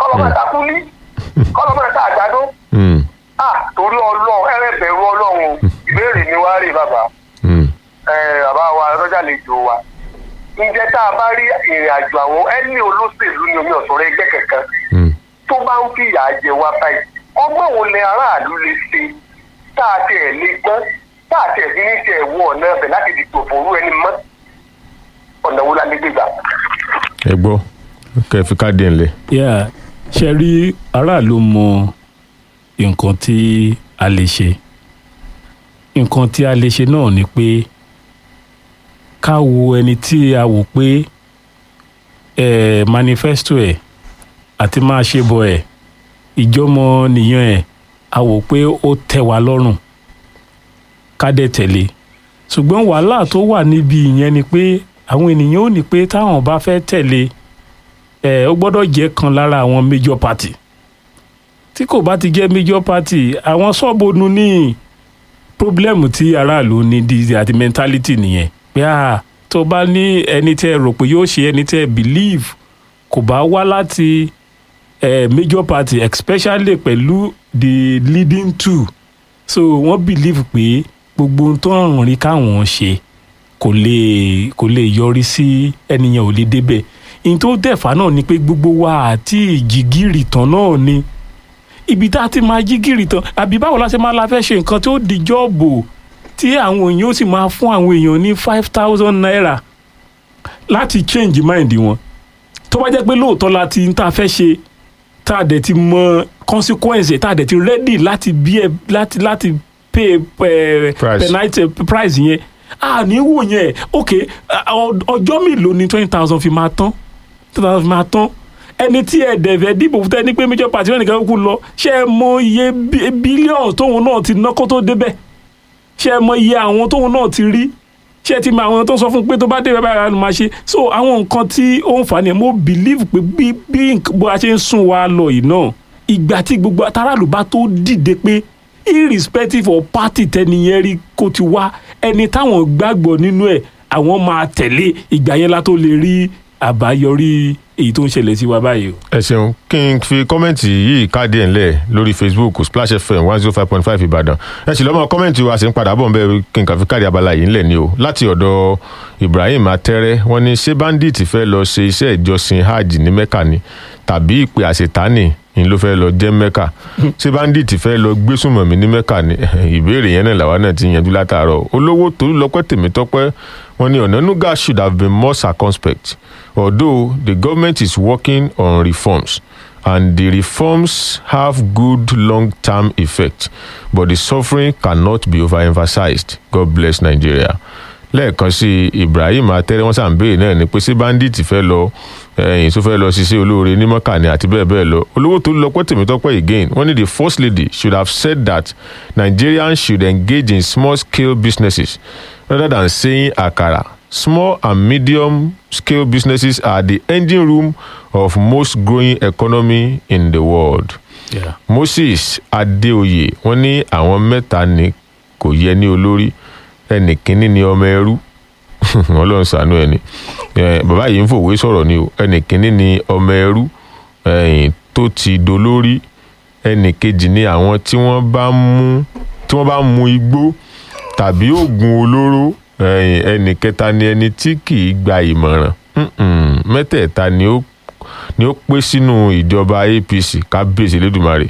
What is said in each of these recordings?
kọ́lọ́mọ̀ ta kúlí kọ́lọ́mọ̀ ta àgbàdo Mm, ah torí ọlọ́run ẹ̀rẹ́ bẹ̀rù ọlọ́run o. ìbéèrè ni wá rí bàbá mm, ẹ, bàbá wa lọ́jà lè jò wa ǹjẹ́ tá a bá rí ìrìn àjò àwọn ẹni olóṣèlú ni omi ọ̀sọ̀rọ̀ ẹgbẹ́ kankan mm. tó bá ń fìyà jẹ wá báyìí ọgbọ́n wo ni aráàlú lè ṣe tá a tiẹ̀ lè gbọ́n tá a tiẹ̀ fi ní tiẹ̀ wọ ọ̀nà ẹ̀bẹ̀ láti dìbò fòrú ẹni mọ́ ọ̀nà wo la lè gbé gbà. ẹ gbọ́ kẹ́ ẹ fi káàdì ẹ̀ ńlẹ̀. yeah ṣe rí aráàlú mọ nǹkan tí a lè ṣe nǹkan tí a lè ṣe náà ni pé ká wo ẹni tí a wò pé eh, manifesto ẹ̀ àti máa ṣe bọ̀ ẹ̀ ìjọmọ nìyẹn ẹ̀ a wò pé ó tẹ́ wa lọ́rùn ká dẹ̀ tẹ̀lé ṣùgbọ́n wàhálà tó wà níbi ìyẹn ni pé àwọn ènìyàn ò ní pé táwọn bá fẹ́ tẹ̀lé ẹ ó gbọ́dọ̀ jẹ́ kan lára àwọn major party tí kò bá ti jẹ́ major party àwọn sọ́ọ̀bù ní problem tí aráàlú ní di àti mentality nìyẹn pé à tó bá ní ẹni tẹ́ ẹ rò pé yóò ṣe ẹni tẹ́ ẹ believe kò bá wá láti eh, major party especially pẹ̀lú the leading two so wọ́n believe pé gbogbo ohun tó ń rìn káwọn ṣe kò lè kò lè yọrí sí ẹnìyàn ò lè débẹ̀ ìyẹn tó dẹ̀fà náà ni pé gbogbo wa àti ìjìgìrì tán náà ni ibi tá a ti máa jígìrì tán àbí báwo la ṣe máa la fẹ́ ṣe nǹkan tó di jọ́ọ̀bù tí àwọn èèyàn ó sì máa fún àwọn èèyàn ní five thousand naira láti change mind wọn tó bá jẹ́ pé lóòótọ́ la ti ń tá a fẹ́ ṣe tá a dẹ̀ ti mọ consequence tá a dẹ̀ ti ready láti bí ẹ láti láti pay eh, Price. penalty price yẹn a ní wò yẹn ok ọ- ọjọ́ mélòó ni twenty thousand fi máa tán twenty thousand fi máa tán ẹni tí ẹ dẹ̀fẹ̀ dìbò fún tẹ́ni pé major party wọn nìkan kú lọ ṣé ẹ mọ iye bí- bílíọ̀nù tóun náà ti ná kó tó débẹ̀ ṣé ẹ mọ iye àwọn tóun náà ti rí ṣé ẹ ti mọ àwọn tó ń sọ fún pé tó bá débẹ̀ báyìí ló máa ṣe so àwọn nǹkan tí ó ń fà ní ẹ mo believe pé bí bí nǹkan- bó a ṣe ń sún wa lọ yìí náà ìgbà tí gbogbo aráàlú bá tó dìde pé irrespective of party tẹniyẹn rí kó ti wá ẹni táwọn gbàgbọ́ nínú ẹ̀ àwọn máa tẹ̀lé ìgbà yẹn la tó lè rí àbáyọrí èyí tó ń ṣẹlẹ̀ sí wa báyìí o. ẹ ṣeun kí n fi kọ́mẹ̀ntì yìí káàdì ẹ̀ ńlẹ̀ lórí facebook splash fm one zero five point five ìbàdàn ẹ sì lọ́mọ kọ́mẹ̀ntì wa sì ń padà bọ̀ ń bẹ́ẹ̀ kí n kàn fi káàdì abala yìí ńlẹ̀ ni o láti ọ̀dọ̀ ibrahim atẹ́rẹ́ wọ́n ní ṣé bandit fẹ́ lọ ṣe iṣẹ́ ìjọsìn hajj ní mecca ni tàbí ìpè àṣetánì ni ló fẹ́ lọ jẹ́ mecca ṣé bandit fẹ́ lọ gbésùmọ̀mí ní mecca ni ìbéèrè yẹn náà làwa náà ti yanjú látàárọ̀ olówó tó lọ́pẹ́ tèmítọ́pẹ́ wọ́n ní ọ̀nànúgà should have been more circumspect although the government is working on reforms and the reforms have good long-term effect but the suffering cannot be overemphasized god bless nigeria lẹ́ẹ̀kan sí ibrahim atẹ́rẹ́ wọ́n sàn béèrè náà ni pé ṣé bandit fẹ́ lọ ẹ̀yìn tó fẹ́ lọ ṣiṣẹ́ olóore ní mọ́kàní àti bẹ́ẹ̀ bẹ́ẹ̀ lọ olówó tó lọ pẹ́ tèmítọ́pẹ́ again wọ́n ní the first lady should have said that nigerians should engage in small scale businesses rather than saying akara small and medium scale businesses are the engine room of most growing economy in the world Yeah. moses adeoye wọn ní àwọn mẹ́ta ni kò yẹ ní olórí ẹnì kínní ni ọmọ ẹrú ọlọ́run ṣàánú ẹni Eh, bàbá yìí ń fòwe sọ̀rọ̀ ni o ẹnì kínní ni ọmọ ẹrú eh, tó ti dolórí ẹnì kejì ni àwọn tí wọ́n bá mú tí wọ́n bá mu igbó tàbí oògùn olóró eh, ẹnì kẹta ni ẹni tí kì í gba ìmọ̀ràn Mm-mm, mẹ́tẹ̀ẹ̀ta ni ó ni ó pé sínú ìjọba apc kábíyèsí lẹ́dùnmarè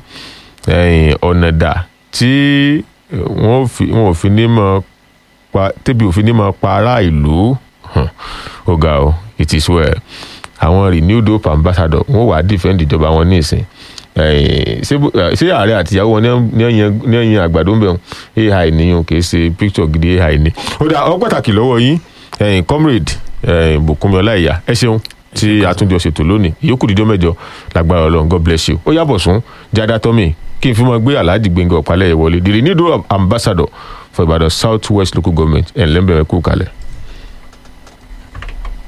ẹ̀yìn ọ̀nà dà tí wọ́n ò fi wọ́n ò fi ní mọ̀ pa tẹ́bi òfin ní mọ̀ pa ará ìlú hàn, ó ga o it is well àwọn renewed hope ambassador wọ́n wàá defend ìjọba wọn ní ìsìn ẹ̀yìn ṣé bó- ṣé ààrẹ àtìyàwó wọn ní ẹ̀yìn ní ẹ̀yìn àgbàdo ń bẹ̀ wọn ai nìyẹn kì í ṣe picture gidi ai ni ó dà ọ pàtàkì lọ́wọ́ yín ẹ̀yìn comrade ẹ̀yìn bùkúnmi ọláìyá ẹ ṣeun tí àtúnjọ ṣètò lónìí ìyókù dídọ́ mẹ́jọ lágbára ọlọ́run god bless you ó yàbọ̀ sún jáde tọ́mì kí n fi mọ gbé alhaji gbẹngàn ọ̀pálẹ̀ ìwọlé the renewed ambassador for ibadan south west local government ẹ̀ ńlẹ́mbẹ̀rẹ̀ kú kalẹ̀.